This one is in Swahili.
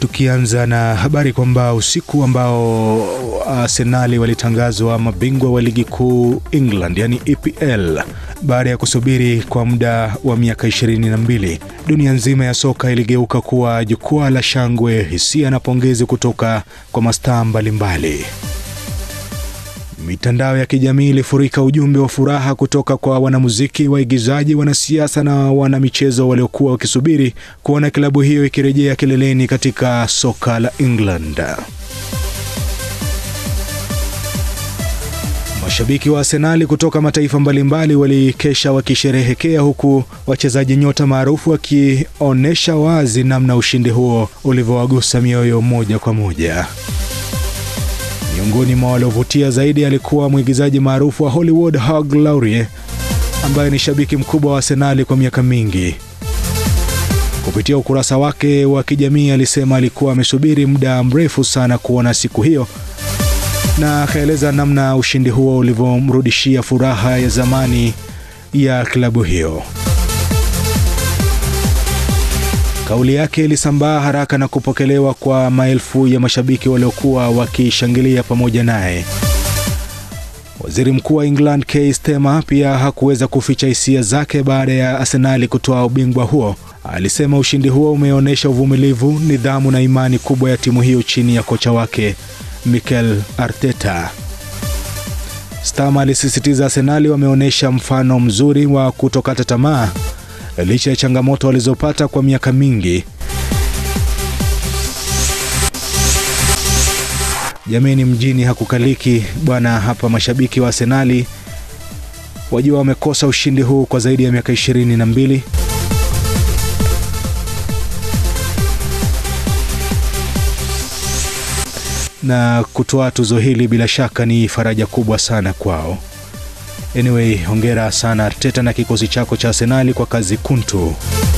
Tukianza na habari kwamba usiku ambao Arsenali walitangazwa mabingwa wa ligi kuu England, yani EPL, baada ya kusubiri kwa muda wa miaka 22, dunia nzima ya soka iligeuka kuwa jukwaa la shangwe, hisia na pongezi kutoka kwa mastaa mbalimbali. Mitandao ya kijamii ilifurika ujumbe wa furaha kutoka kwa wanamuziki, waigizaji, wanasiasa na wanamichezo waliokuwa wakisubiri kuona klabu hiyo ikirejea kileleni katika soka la England. Mashabiki wa Arsenali kutoka mataifa mbalimbali walikesha wakisherehekea, huku wachezaji nyota maarufu wakionyesha wazi namna ushindi huo ulivyowagusa mioyo moja kwa moja. Miongoni mwa waliovutia zaidi alikuwa mwigizaji maarufu wa Hollywood Hugh Laurie ambaye ni shabiki mkubwa wa Arsenali kwa miaka mingi. Kupitia ukurasa wake wa kijamii alisema alikuwa amesubiri muda mrefu sana kuona siku hiyo, na akaeleza namna ushindi huo ulivyomrudishia furaha ya zamani ya klabu hiyo. Kauli yake ilisambaa haraka na kupokelewa kwa maelfu ya mashabiki waliokuwa wakishangilia pamoja naye. Waziri Mkuu wa England Keir Starmer pia hakuweza kuficha hisia zake baada ya Arsenali kutoa ubingwa huo. Alisema ushindi huo umeonyesha uvumilivu, nidhamu na imani kubwa ya timu hiyo chini ya kocha wake Mikel Arteta. Starmer alisisitiza Arsenali wameonyesha mfano mzuri wa kutokata tamaa licha ya changamoto walizopata kwa miaka mingi. Jameni, mjini hakukaliki bwana. Hapa mashabiki wa Arsenali wajua wamekosa ushindi huu kwa zaidi ya miaka ishirini na mbili. Na kutoa tuzo hili bila shaka ni faraja kubwa sana kwao. Anyway, hongera sana Arteta na kikosi chako cha Arsenali kwa kazi kuntu.